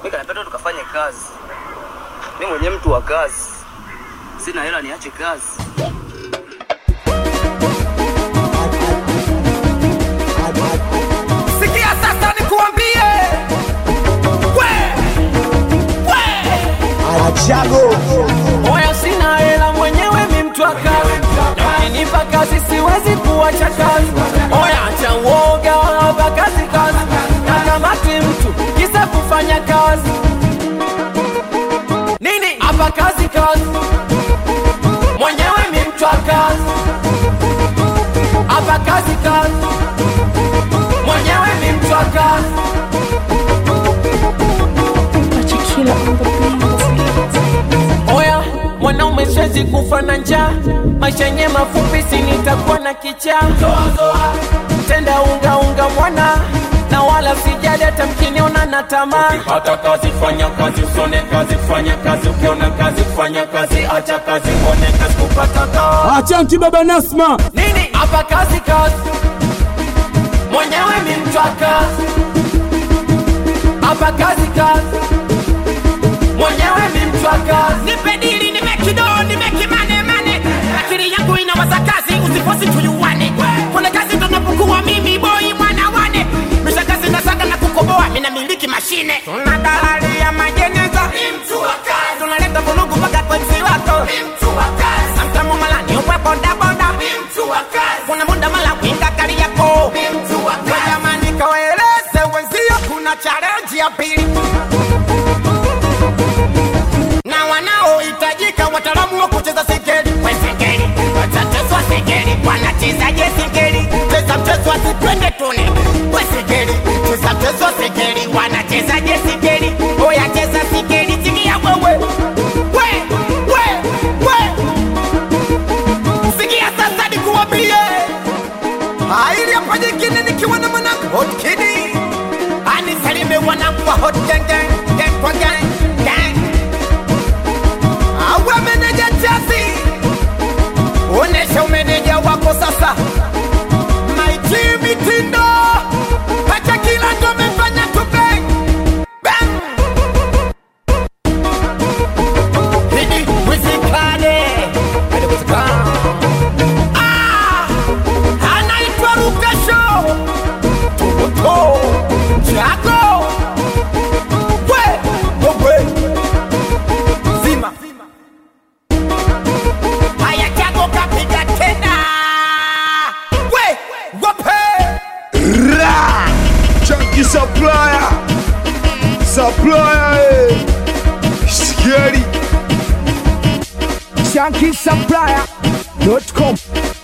Mimi kanipenda tukafanye kazi. Mimi mwenyewe mtu wa kazi. Sina hela niache kazi. Sikia sasa nikuambie, we we, oya, sina hela mwenyewe, mi mtu wa kazi, ukinipa kazi siwezi kuacha kazi. Oya, acha uoga, hapa kazi kazi, nakamati mtu kisa kufanya kazi nini hapa kazi kazi, mwenyewe mi mtu wa kazi, hapa kazi kazi mwenyewe ni mtu wa kazi. Chikila on the beat. Oya, mwanaume siwezi kufa na njaa, maisha yenye mafupi, si nitakuwa na kichaa. Tenda unga unga mwana na wala sijali hata mkiniona na tamaa. Ukipata kazi fanya kazi, usione kazi fanya kazi, ukiona kazi fanya kazi, acha kazi uone kazi, kupata kazi. Achanki baba Nasma, Nini hapa kazi kazi, mwenyewe ni mtu wa kazi. Hapa kazi kazi, mwenyewe ni mtu wa kazi. nipe dili nimekido nimekimane mane akili yangu inawaza kazi usifosi tuyuwane kuna kazi tunapokuwa mimi boi mwana wane misha kazi nasaga na kukoboa mina miliki mashine tuna dalali ya majeneza tunaleta vulugu mpaka kwenzi wako samtamu malani uwe bodaboda kuna muda mala winga kari yako jamani kawaeleze wenzio kuna charenji ya pili na wanaohitajika wataalamu wa kucheza singeli wesingeli watachezwa singeli wanachezaje singeli cheza mchezo asipende tune wesingeli cheza mchezo singeli wanachezaje singeli oya cheza singeli sikia wewe we we we sikia sasa nikuwambie Aili hapa nyingine nikiwa na mwanangu Hot Kidi. anisalime wanangu wa hot gang gang gang kwa gang gang Awe meneja Chasi. onesha umeneja wako sasa Maiti mitindo. Acha kila ndo amefanya tu bang bang. Hidi wizikane hadi wizikane. Ah, anaitwa Rukasho Toboto Jago we wewe zima haya Jago kapiga tena we wape Chunky supplier, supplier, eh. Scary. ShankySupplier.com